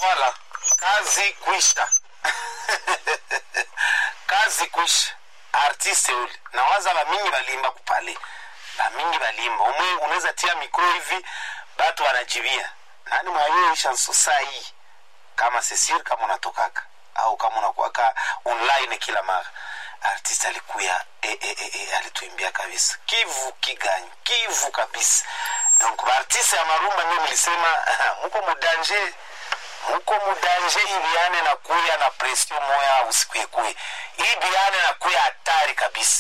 Voilà, kazi kwisha. kazi kwisha. Artiste ule. Na waza ba mingi balimba kupale. Ba mingi balimba. Umwe unaweza tia mikro hivi batu wanajibia. Nani mwayo chanson saa hii? Kama Cecile kama unatokaka au kama unakuwaka online kila mara. Artiste alikuya e, e, e, e, alituimbia kabisa. Kivu kiganyi, kivu kabisa. Donc ba artiste ya marumba mimi nilisema muko mudanje muko mudanje ibiane na kuya na presio moya usiku ekue ibiane na kuya hatari kabisa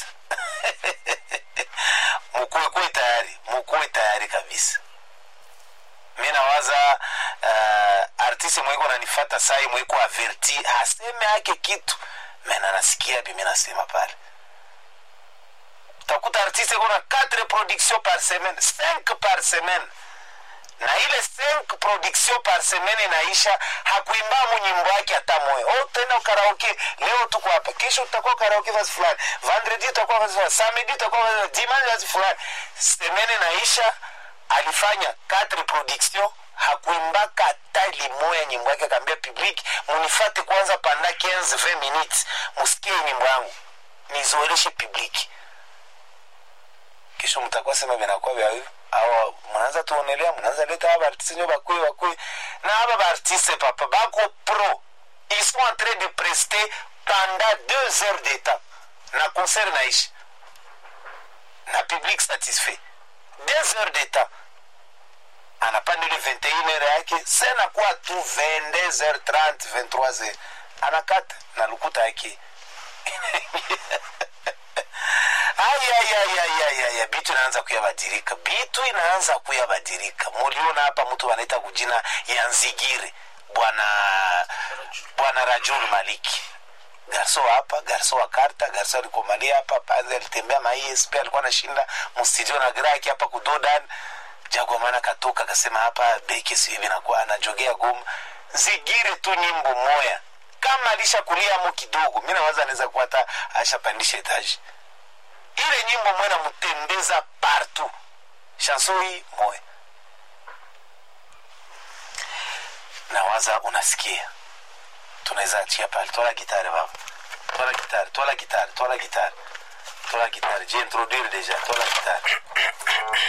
mukuwe kuwe tayari mukuwe tayari kabisa mi nawaza uh, artiste mweko nanifata sai mweko averti aseme ake kitu mena nasikia bi mi nasema pale utakuta artiste kuna 4 production par semaine 5 par semaine na ile 5 production par semaine inaisha hakuimba mu nyimbo yake hata moyo oh, tena karaoke leo tuko hapa kesho tutakuwa karaoke fasi fulani vendredi tutakuwa fasi fulani samedi tutakuwa fasi dimanche fasi fulani semaine inaisha alifanya 4 production hakuimbaka hata limoya nyimbo yake akaambia public munifate kwanza panda 15 20 minutes musikie nyimbo yangu nizoeleshe public kisha mtakuwa sema vinakuwa vya hivyo au mnaanza tuonelea mnaanza leta haba artiste nyo bakwe bakwe na haba ba artiste papa bako pro ils sont en train de prester pendant deux heures de temps na concert naishi na public satisfait deux heures de temps anapanda ile 21 heure yake senakuwa tu 22 heures 30 23 heures anakata na lukuta yake ayayayayaya bitu inaanza kuyabadilika bitu inaanza kuyabadilika muliona hapa mtu wanaita kujina ya nzigire bwana bwana rajul maliki garso hapa garso wa karta garso alikomalia hapa panzi alitembea ma esp alikuwa anashinda mstudio na graki hapa kudodan jagomana katoka akasema hapa beki sihivi nakuwa anajogea goma zigire tu nyimbo moya kama alishakulia mo kidogo mi nawaza anaweza kuwa hata ashapandisha etaji ile nyimbo mwe namutembeza partout chanson hii moya nawaza unasikia tunaweza achia pale twala gitare baba twala gitare twala gitare twala gitare twala gitare je introduire deja twala gitare